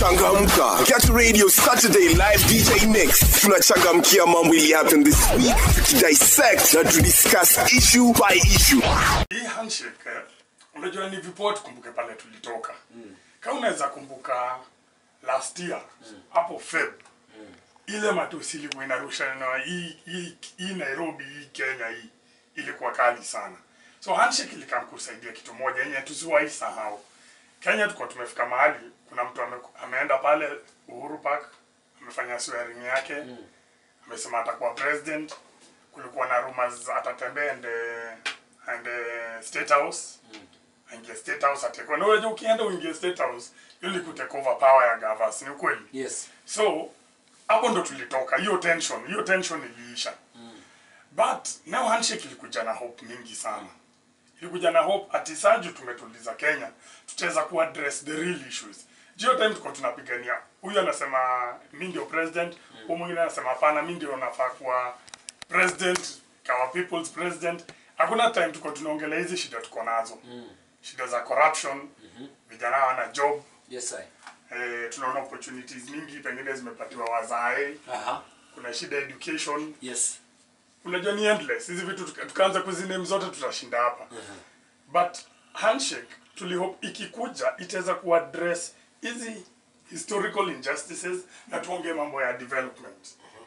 changamka catch radio saturday live dj mix tunachangamkia mambo ili happen this week tukidissect na tudiscuss issue by issue hii handshake eh, unajua ni vipoa tukumbuke pale tulitoka mm. kama unaweza kumbuka last year hapo feb ile matusi ilikuwa inarusha na hii, hii, hii nairobi hii kenya hii ilikuwa kali sana so handshake ilikam kusaidia kitu moja yenye tusiwahi sahau kenya tuko tumefika mahali kuna mtu ame, ameenda pale uhuru park amefanya swearing yake mm. amesema atakuwa president kulikuwa na rumors atatembea and uh, and uh, state house aingie state house atekwa na unajua ukienda uingie state house hiyo ni kutake over power ya gavas ni ukweli yes so hapo ndo tulitoka hiyo tension hiyo tension iliisha but now handshake ilikuja na hope mingi sana ilikuja na hope ati saju tumetuliza kenya tutaweza ku address the real issues hiyo time tuko tunapigania huyu anasema mi ndio president huyu mwingine anasema hapana mi ndio nafaa kuwa president kawa people's president hakuna time tuko tunaongelea hizi shida tuko nazo shida za corruption vijana hawana job yes i eh, tunaona opportunities mingi pengine zimepatiwa wazae aha kuna shida ya education yes unajua ni endless hizi vitu tuka- tukaanza kuziname zote tutashinda hapa but handshake tulihope ikikuja itaweza kuaddress hizi historical injustices na tuongee mambo ya development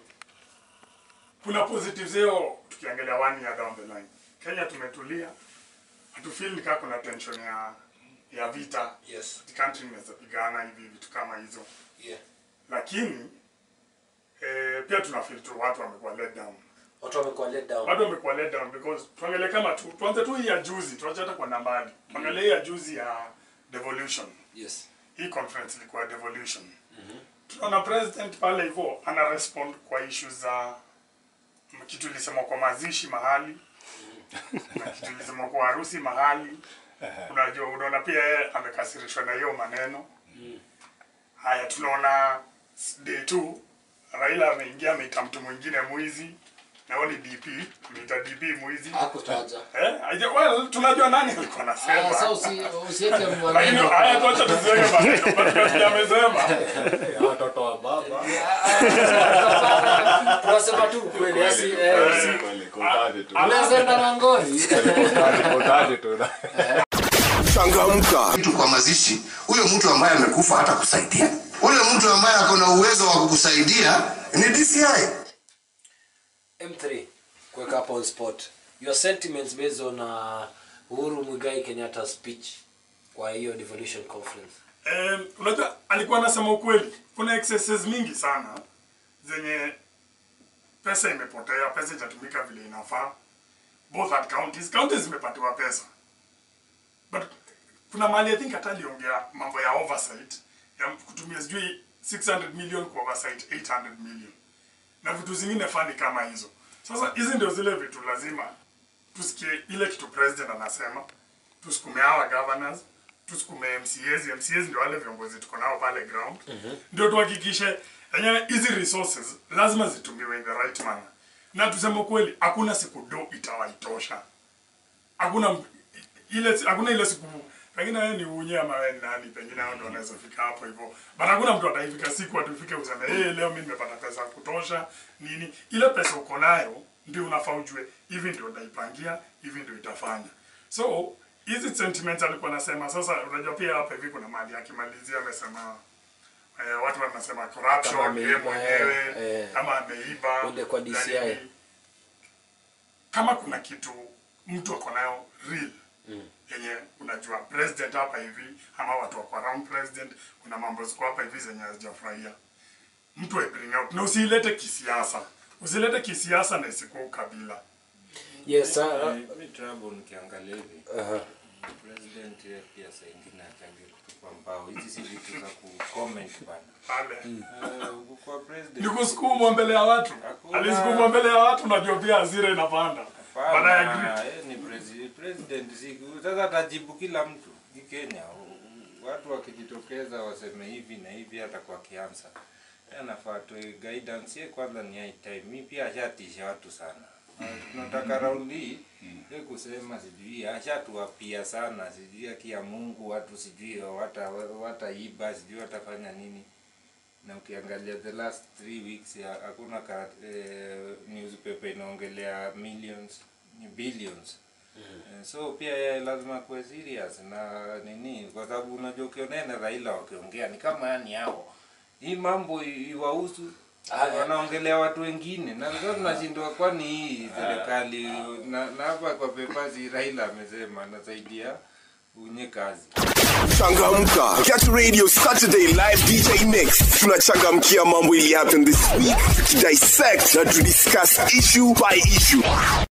kuna positives hiyo tukiangalia one year down the line kenya tumetulia hatufeel nikaa kuna tension ya ya vita yes the country inaweza pigana hivi vitu kama hizo yeah lakini eh, pia tuna feel tu watu wamekuwa let down watu wamekuwa let down watu wamekuwa let down because tuangalie kama tu tuanze tu hii ya juzi tuache hata kwa nambari tuangalie hii ya juzi ya devolution yes hii conference ilikuwa ya devolution tunaona president pale hivyo ana respond kwa issue za kitu ilisema kwa mazishi mahali na kitu ilisema kwa harusi mahali unajua unaona pia yeye amekasirishwa na hiyo maneno haya tunaona s- day two raila ameingia ameita mtu mwingine mwizi na huyo ni dp ameita dp mwizi hakutaja eh aje- well tunajua nani alikuwa Ah, sasa anasema usi usiweke lakini maneno haya tuacha tuziweke maneno katika amesema watoto wa baba tunasema tu kweli asi eh, si- Kweli, kotani tu. unaweza enda na ngori Kotani, kotani tu. changamka mtu kwa mazishi, huyo mtu ambaye amekufa hata kusaidia. Ule mtu ambaye ako na uwezo wa kukusaidia ni DCI. M3 kuweka hapo on spot your sentiments based on uh, Uhuru Muigai Kenyatta speech kwa hiyo devolution conference Um, unajua alikuwa anasema ukweli kuna excesses mingi sana zenye pesa imepotea pesa itatumika vile inafaa both at counties counties zimepatiwa pesa but kuna mali i think hata aliongea mambo ya oversight ya kutumia sijui 600 million kwa oversight 800 million na vitu zingine fani kama hizo sasa hizi ndio zile vitu lazima tusikie ile kitu president anasema tusukume hawa governors tusukume mcas mcas ndio wale viongozi tuko nao pale ground ndio tuhakikishe enyewe hizi resources lazima zitumiwe in the right manner na tuseme ukweli hakuna siku do itawaitosha hakuna m- ile hakuna ile siku pengine wewe ni unye ama wewe ni nani pengine hao ndio wanaweza fika hapo hivyo but hakuna mtu ataifika siku atufike useme hey, leo mimi nimepata pesa ya kutosha nini ile pesa uko nayo ndio unafaa ujue hivi ndio nitaipangia hivi ndio itafanya so hizi sentiments alikuwa anasema sasa unajua pia hapa hivi kuna mali akimalizia amesema eh, watu wanasema Kama corruption ameiba, yeye mwenyewe eh, eh. kama ameiba Uende kwa na DCI. nini kama kuna kitu mtu ako nayo real yenye unajua president hapa hivi ama watu wako around president kuna mambo ziko hapa hivi zenye hazijafurahia mtu ai bring out na usiilete kisiasa usilete kisiasa na isikuwa ukabila yes uh, mi trouble nikiangalia hivi uh, president yeye pia saa ingine achange kutupa mbao hizi si vitu za kucomment bana pale Eh, kwa ni president kusukumwa mbele ya watu Hakuna. alisukumwa mbele ya watu unajua pia hasira inapanda but I Hapana, agree yeye ni presi- president si sasa atajibu kila mtu hii Kenya watu wakijitokeza waseme hivi na hivi hata kwa kiansa Yeye anafaa tu guidance yeye kwanza ni high time mi pia ashatisha watu sana Na tunataka raundi hii ye kusema sijui ashatuapia sana sijui haki ya mungu watu sijui wata wataiba sijui watafanya nini na ukiangalia the last three weeks ya- hakuna ka, eh, newspaper inaongelea millions ni billions Eh, so pia yeye lazima kuwe serious na nini kwa sababu unajua ukionea na Raila wakiongea ni kama yani hao hii mambo i- iwahusu Ah, eh. wanaongelea watu wengine na sasa tunashindwa kwani hii serikali na na hapa kwa pepazi Raila amesema anasaidia unye kazi Changamka. Get Radio Saturday live DJ mix. Tunachangamkia mambo ili happen this week. Tukidissect na to discuss issue by issue.